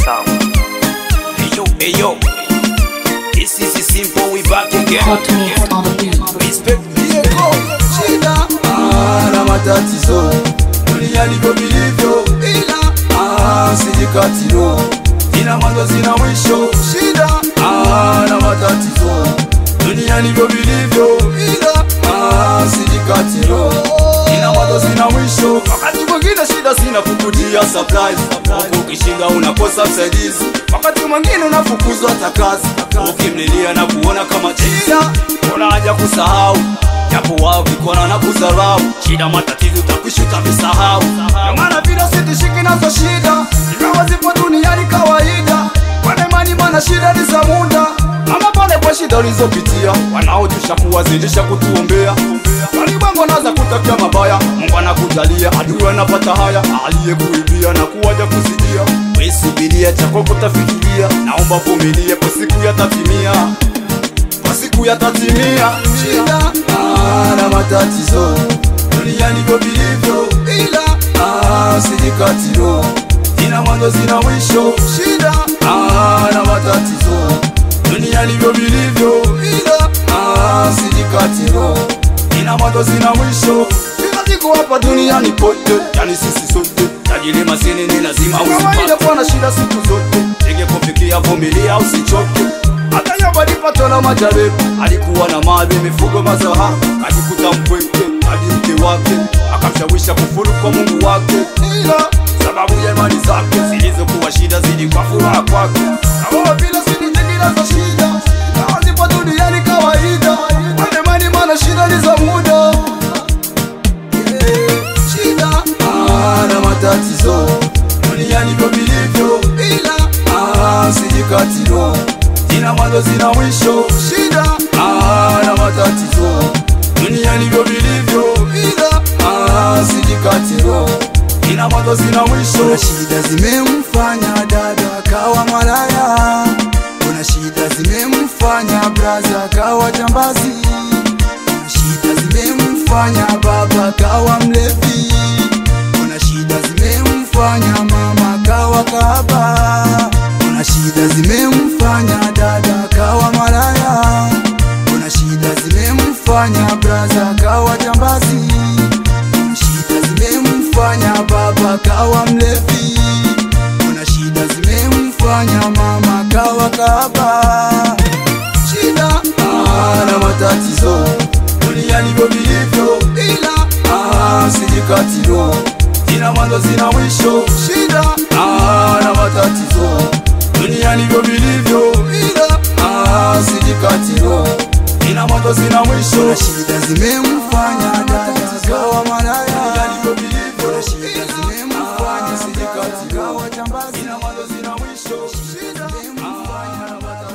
sound. Hey yo, hey yo. This is simple, we back again. Hot mix on the beat. Respect. Diego, shida ah, na matatizo dunia ndivyo vilivyo, ila ah, sijikatilo zina mwanzo zina mwisho. Shida ah, na matatizo dunia ndivyo vilivyo, ila ah, sijikatilo zina mwanzo zina mwisho. Wakati mwingine shida zinakukutia surprise, huku ukishinda unakosa msaidizi. Wakati mwingine unafukuzwa hata kazi, ukimlilia na kuona kama shida, una haja kusahau japo wao vikona na kudharau. Shida matatizo utakuishi utavisahau, ndio maana vile sitishiki nazo shida, ingawa zipo duniani kawaida. Kwa imani maana shida ni za muda, ama pale kwa shida ulizopitia, wanaojusha kuwazidisha kutuombea walimwengu anaanza kutakia mabaya, Mungu anakujalia, adui anapata haya, aliyekuibia na kuwaja kusidia. Wewe subiria chako kutafikiria, naomba vumilie, kwa siku yatatimia kwa siku yatatimia. Shida ah, na matatizo dunia ndivyo vilivyo, ila ah, sijikatilo zina mwanzo zina mwisho. Shida ah, na matatizo dunia ndivyo vilivyo, ila ah, sijikatilo zina mwanzo zina mwisho. Kila siku hapa duniani pote, yani sisi sote tajiri masini ni lazima usipate kuwa na shida siku zote, tege kufikia, vumilia usichoke hata Yoba alipatwa na majaribu, alikuwa na mali, mifugo, mazao, kajikuta mpweke hadi mke wake akamshawisha kufuru kwa Mungu wake, ila sababu ya imani zake zilizokuwa shida zidi kwa furaha kwake. Na wao vile zilizingira za shida, ingawa zipo duniani kawaida, kwa imani maana shida ni za muda. Yeah, Shida ah, na matatizo duniani ndivyo vilivyo, ila ah, sijikatilo zina mwanzo zina mwisho. Shida ah, na matatizo dunia ndivyo vilivyo, ila ah, sijikatilo zina mwanzo zina mwisho. Kuna shida zimemfanya dada akawa malaya, kuna shida zimemfanya braza akawa jambazi, kuna shida zimemfanya baba akawa mlevi, kuna shida zimemfanya mama akawa kahaba, kuna shida zimemfanya dada akawa malaya, kuna shida zimemfanya braza akawa jambazi, kuna shida zimemfanya baba kawa mlevi, kuna shida zimemfanya mama kawa kahaba. Shida ah, na matatizo dunia ndivyo vilivyo, ila ah, sijikatilo zina mwanzo zina mwisho. Shida ah, na matatizo dunia ndivyo vilivyo, ila ah, sijikatilo zina mwanzo zina mwisho. Kuna shida zimemfanya dada kawa malaya, Dunia ndivyo vilivyo, kuna shida ila, zimemfanya ah, dada sijikatilo kawa jambazi, zina mwanzo zina mwisho. Shida ah, na matatizo